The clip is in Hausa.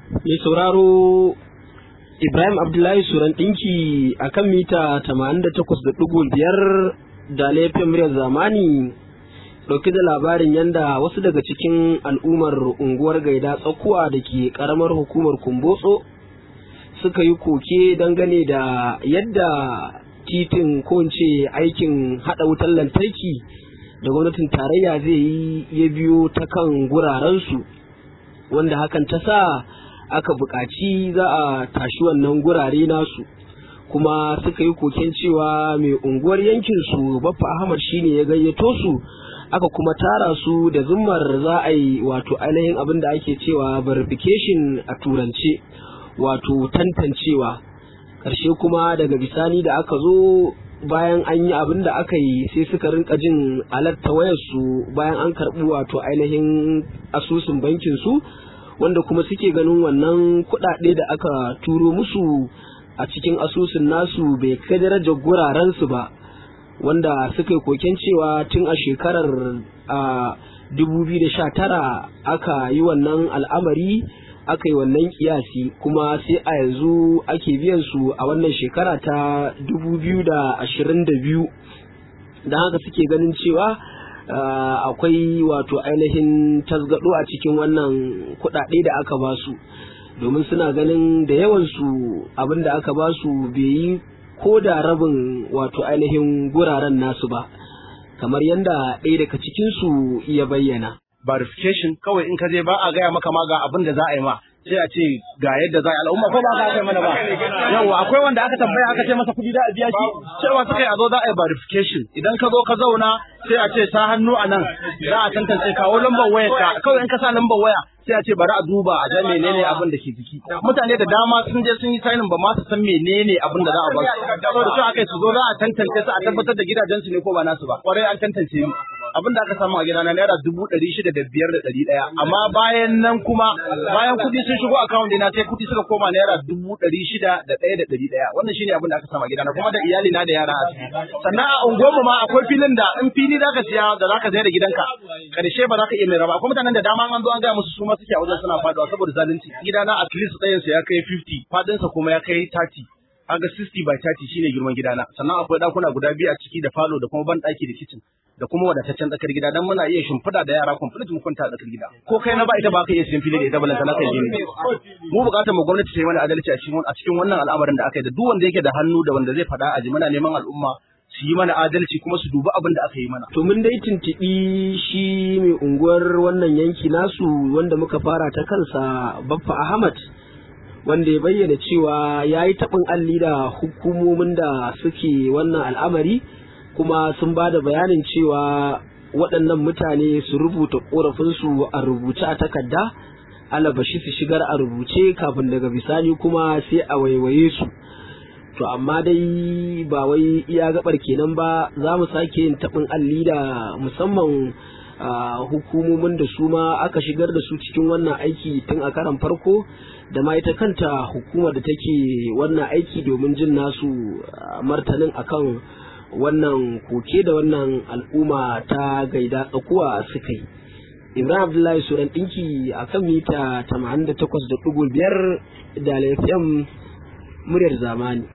mai sauraro Ibrahim Abdullahi Suran ɗinki a kan mita 88.5 da laifin muryar zamani ɗauki da labarin yadda wasu daga cikin al'ummar unguwar gaida tsakuwa da ke ƙaramar hukumar kumbotso suka yi koke dangane da yadda titin ko ce aikin haɗa wutar lantarki da gwamnatin tarayya zai yi ya biyo ta kan gurarensu wanda hakan ta sa aka buƙaci za a tashi wannan gurare nasu kuma suka yi koken cewa mai unguwar yankinsu baffa ahmad shine ya gayyato su aka kuma tara su da zummar za a yi wato ainihin abin da ake cewa verification a turance wato tantancewa ƙarshe kuma daga bisani da aka zo bayan an yi abin da aka yi sai suka rinka jin alatta wayarsu bayan an karɓi wato ainihin asusun bankin su wanda kuma suke ganin wannan kuɗaɗe da aka turo musu a cikin asusun nasu bai kai darajar gurarensu ba wanda suka yi koken cewa tun a shekarar a 2019 aka yi wannan al'amari aka yi wannan kiyasi kuma sai a yanzu ake biyan su a wannan shekara ta 2022 don haka suke ganin cewa akwai wato ainihin tasgado a cikin wannan kuɗaɗe da aka ba su domin suna ganin da yawansu abin da aka ba su bai yi ko da rabin wato ainihin guraren nasu ba kamar yadda ɗaya daga cikinsu ya bayyana. verification kawai in ka je ba a gaya maka ma ga abin da za a yi ma sai a ce ga yadda za a yi al'umma ko ba ka kai mana ba yawa akwai wanda aka tambaya aka ce masa kuɗi da a biya shi cewa suka yi a zo za a yi verification idan ka zo ka zauna sai a ce sa hannu a nan za a tantance kawo lambar wayar ka kawai in ka sa lambar waya sai a ce bari a duba a ga menene abin da ke ciki mutane da dama sun je sun yi signing ba ma su san menene abin da za a ba su saboda su aka su zo za a tantance su a tabbatar da gidajen su ne ko ba nasu ba kwarai an tantance ni abin da aka samu a gidana naira dubu ɗari shida da biyar da ɗari ɗaya amma bayan nan kuma bayan kuɗi sun shigo akawun dina sai kuɗi suka koma naira dubu ɗari shida da ɗaya da ɗari ɗaya wannan shine abin da aka samu a gidana kuma da iyali na da yara a ciki sannan a unguwarmu ma akwai filin da in fili za ka siya da za ka sayar da gidanka karshe ba za ka iya mai raba akwai mutanen da dama an zo an gaya musu su ma suke a wajen suna faduwa saboda zalunci gidana at least ɗayansa ya kai 50 fadinsa kuma ya kai 30 kaga 60 by 30 shine girman gidana sannan akwai dakuna guda biyu a ciki da falo da kuma ban daki da kitchen da kuma wadataccen tsakar gida dan muna iya shimfiɗa da yara complete mu kwanta a tsakar gida ko kai na ba ita ba ka iya siyan fili da ita balanta na kai gini mu bukatar mu gwamnati ta yi mana adalci a cikin a cikin wannan al'amarin da aka yi da duk wanda yake da hannu da wanda zai faɗa a ji muna neman al'umma su yi mana adalci kuma su dubi abin da aka yi mana. To mun dai tuntuɓi shi mai unguwar wannan yanki nasu wanda muka fara ta kansa Baffa Ahmad wanda ya bayyana cewa ya yi taɓin alli da hukumomin da suke wannan al'amari kuma sun ba da bayanin cewa waɗannan mutane su rubuta ƙorafinsu a rubuce a takarda alabashi su shigar a rubuce kafin daga bisani kuma sai a waiwaye su. to amma dai ba wai iya gabar kenan ba za mu sake yin taɓin alli da musamman hukumomin da su ma aka shigar da su cikin wannan aiki tun a karan farko da ma ita kanta hukumar da take wannan aiki domin jin nasu martanin akan wannan koke da wannan al'umma ta gaida tsakuwa suka yi ibrahim abdullahi suran ɗinki a kan mita 88.5 da lafiyan muryar zamani